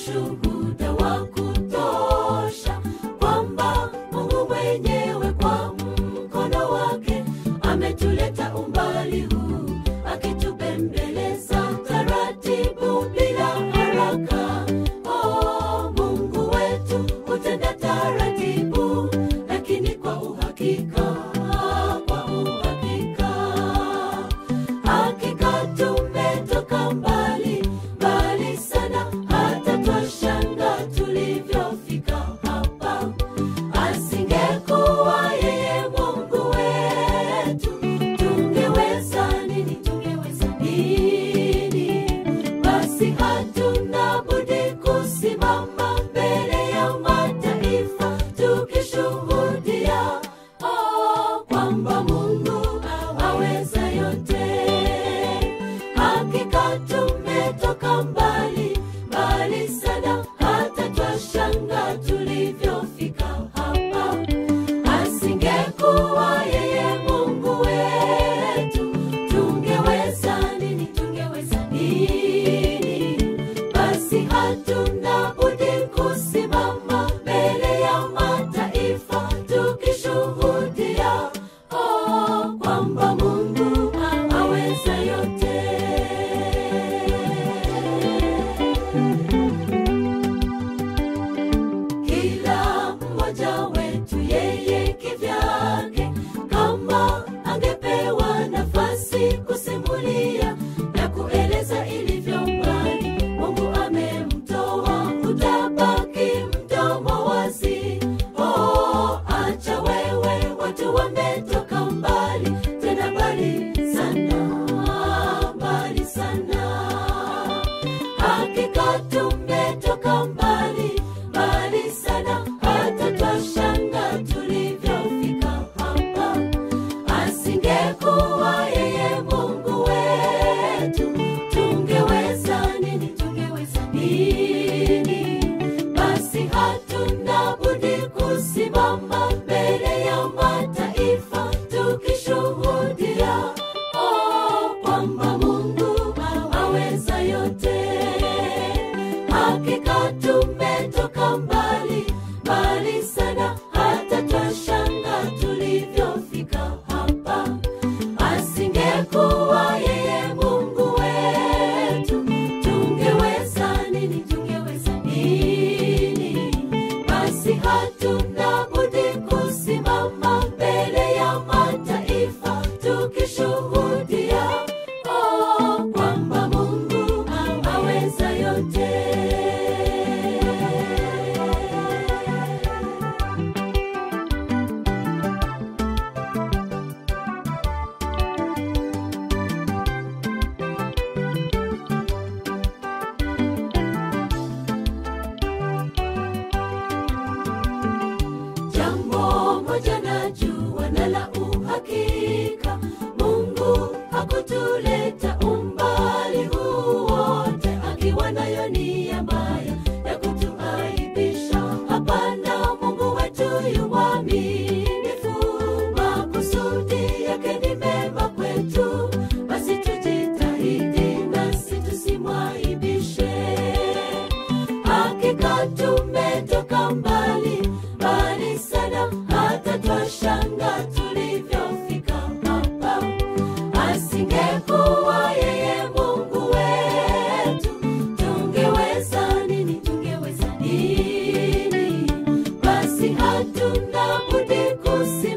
ushuhuda wa kutosha kwamba Mungu mwenyewe kwa mkono wake ametuleta umbali huu, akitubembeleza taratibu bila haraka. Oh, Mungu wetu hutenda taratibu, lakini kwa uhakika, kwa uhakika hakika tumetoka mbali mbali sana, hata twashanga tulivyofika hapa. Asingekuwa yeye Mungu wetu, tungeweza nini? Tungeweza nini? Basi hatuna budi kusimama mbele ya mataifa tukishuhudia oh, kwamba Mungu aweza yote. Hakika tumetoka mbali mbali sana, hata twashanga tulivyofika hapa. Asingekuwa yeye Mungu wetu, tungeweza nini? Tungeweza nini? Basi hatuna budi kusimama mbele ya mataifa tukishuhudia oh, kwamba Mungu aweza yote. Kila mmoja wetu yeye kivyake, kama angepewa nafasi kusimulia na kueleza ilivyo mbali Mungu amemtoa, utabaki mdomo wazi. Oh, acha wewe, watu wametoka mbali, tena mbali sana, mbali sana hakika tumetoka mbali mbali sana, hata twashanga tulivyofika hapa. Asingekuwa yeye Mungu wetu, tungeweza nini? Tungeweza nini? Basi hatuna budi kusimama mbele ya mataifa tukishuhudia oh, kwamba Mungu aweza yote. Hakika tumetoka mbali mbali sana, hata twashanga tulivyofika hapa. Asingekuwa yeye Mungu wetu, tungeweza nini? Tungeweza nini? Basi hatuna budi kusimama mbele ya mataifa tukishuhudia oh, kwamba Mungu aweza yote. Jambo moja najua na la uhakika, Mungu hakutuleta umbali huu wote akiwa nayo nia mbaya ya kutuaibisha. Hapana, Mungu wetu yu mwaminifu, makusudi yake ni mema kwetu. Basi tujitahidi nasi tusimwaibishe hakika tumetoka mbali mbali sana, hata twashanga tulivyofika hapa. Asingekuwa yeye Mungu wetu, tungeweza nini? Tungeweza nini? Basi hatuna budi kusi